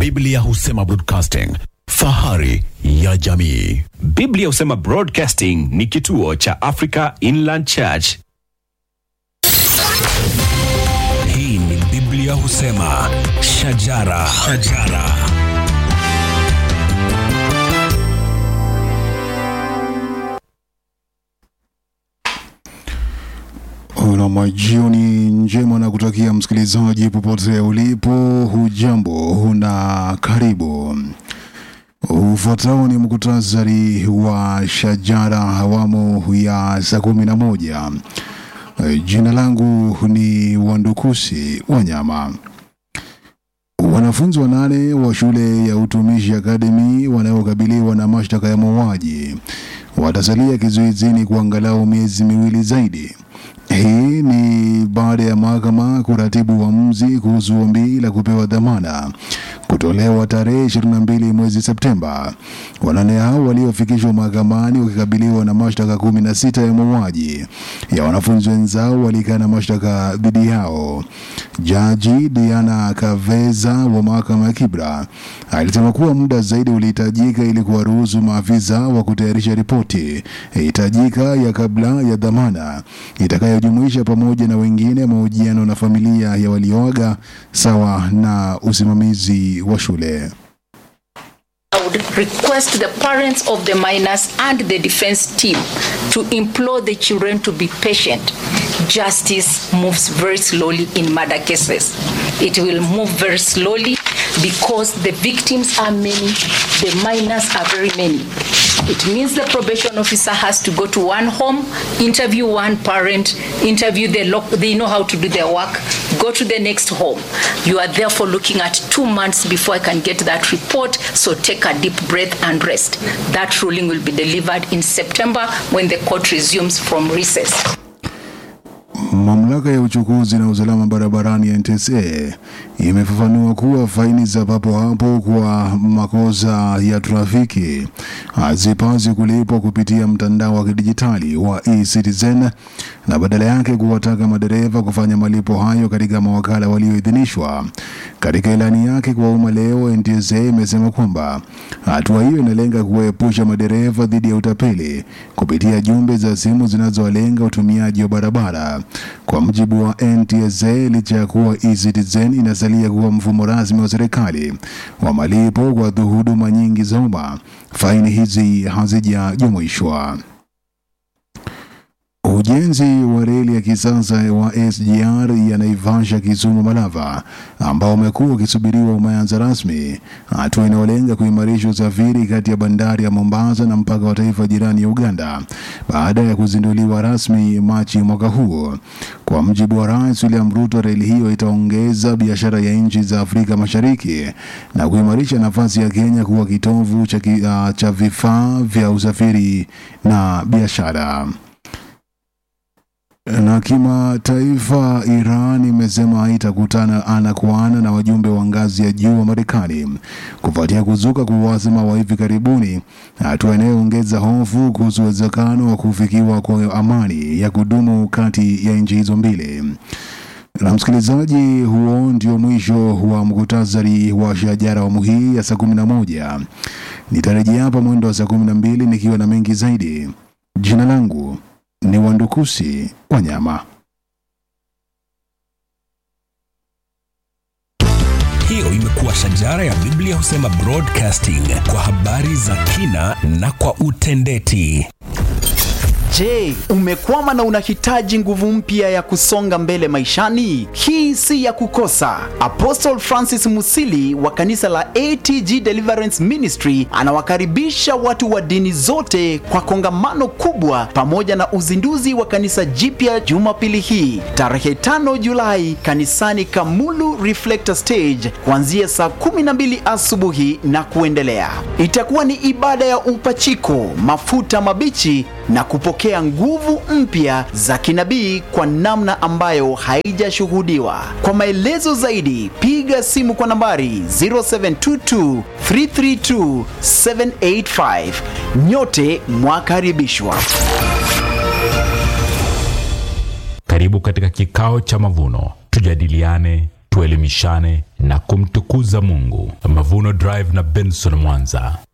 Biblia husema broadcasting, fahari ya jamii. Biblia husema Broadcasting ni kituo cha Africa Inland Church. Hii ni Biblia husema shajara, shajara. Una majioni njema na kutakia msikilizaji popote ulipo, hujambo na karibu. Ufuatao ni muktasari wa shajara awamu ya saa kumi na moja. Jina langu ni Wandukusi Wanyama. Wanafunzi wanane wa shule ya utumishi akademi wanaokabiliwa na mashtaka ya mauaji watasalia kizuizini kwa angalau miezi miwili zaidi. Hii ni baada ya mahakama kuratibu uamuzi kuhusu ombi la kupewa dhamana kutolewa tarehe 22 mwezi Septemba. Wanane hao waliofikishwa mahakamani wakikabiliwa na mashtaka kumi na sita ya mauaji ya wanafunzi wenzao walikana mashtaka dhidi yao. Jaji Diana Kaveza wa mahakama ya Kibra alisema kuwa muda zaidi ulihitajika ili kuwaruhusu maafisa wa kutayarisha ripoti hitajika ya kabla ya dhamana itakayojumuisha pamoja na wengine mahojiano na familia ya walioaga sawa na usimamizi wa shule. I would request the parents of the minors and the defense team to implore the children to be patient. Justice moves very slowly in murder cases. It will move very slowly because the victims are many, the minors are very many. It means the probation officer has to go to one home, interview one parent, interview the loc- they know how to do their work, go to the next home. You are therefore looking at two months before I can get that report, so take a deep breath and rest. That ruling will be delivered in September when the court resumes from recess. Mamlaka ya uchukuzi na usalama barabarani ya NTSA imefafanua kuwa faini za papo hapo kwa makosa ya trafiki hazipaswi kulipwa kupitia mtandao wa kidijitali wa eCitizen na badala yake kuwataka madereva kufanya malipo hayo katika mawakala walioidhinishwa. Katika ilani yake kwa umma leo, NTSA imesema kwamba hatua hiyo inalenga kuwaepusha madereva dhidi ya utapeli kupitia jumbe za simu zinazowalenga utumiaji wa barabara. Kwa mujibu wa NTSA, licha ya kuwa eCitizen inasalia kuwa mfumo rasmi wa serikali wa malipo kwa huduma nyingi za umma, faini hizi hazijajumuishwa. Ujenzi wa reli ya kisasa wa SGR ya Naivasha Kisumu Malava ambao umekuwa ukisubiriwa umeanza rasmi, hatua inayolenga kuimarisha usafiri kati ya bandari ya Mombasa na mpaka wa taifa jirani ya Uganda baada ya kuzinduliwa rasmi Machi mwaka huu. Kwa mjibu wa Rais William Ruto, reli hiyo itaongeza biashara ya nchi za Afrika Mashariki na kuimarisha nafasi ya Kenya kuwa kitovu cha, ki- ah, cha vifaa vya usafiri na biashara. Na kimataifa, Iran imesema haitakutana ana kwa ana na wajumbe wa ngazi ya juu wa Marekani kufuatia kuzuka kwa uhasama wa hivi karibuni, hatua inayoongeza hofu kuhusu uwezekano wa kufikiwa kwa amani ya kudumu kati ya nchi hizo mbili. Na msikilizaji, huo ndio mwisho wa mkutasari wa shajara awamu hii ya saa kumi na moja. Nitarejea hapa mwendo wa saa kumi na mbili nikiwa na mengi zaidi. Jina langu ni Wandukusi Wanyama. Hiyo imekuwa shajara ya Biblia husema broadcasting kwa habari za kina na kwa utendeti. Je, umekwama na unahitaji nguvu mpya ya kusonga mbele maishani? Hii si ya kukosa. Apostle Francis Musili wa kanisa la ATG Deliverance Ministry anawakaribisha watu wa dini zote kwa kongamano kubwa pamoja na uzinduzi wa kanisa jipya Jumapili hii tarehe 5 Julai kanisani Kamulu Reflector Stage kuanzia saa 12 asubuhi na kuendelea. Itakuwa ni ibada ya upachiko, mafuta mabichi na kupokea nguvu mpya za kinabii kwa namna ambayo haijashuhudiwa. Kwa maelezo zaidi, piga simu kwa nambari 0722 332 785. Nyote mwakaribishwa. Karibu katika kikao cha mavuno, tujadiliane, tuelimishane na kumtukuza kumtukuza Mungu. Mavuno Drive na Benson Mwanza.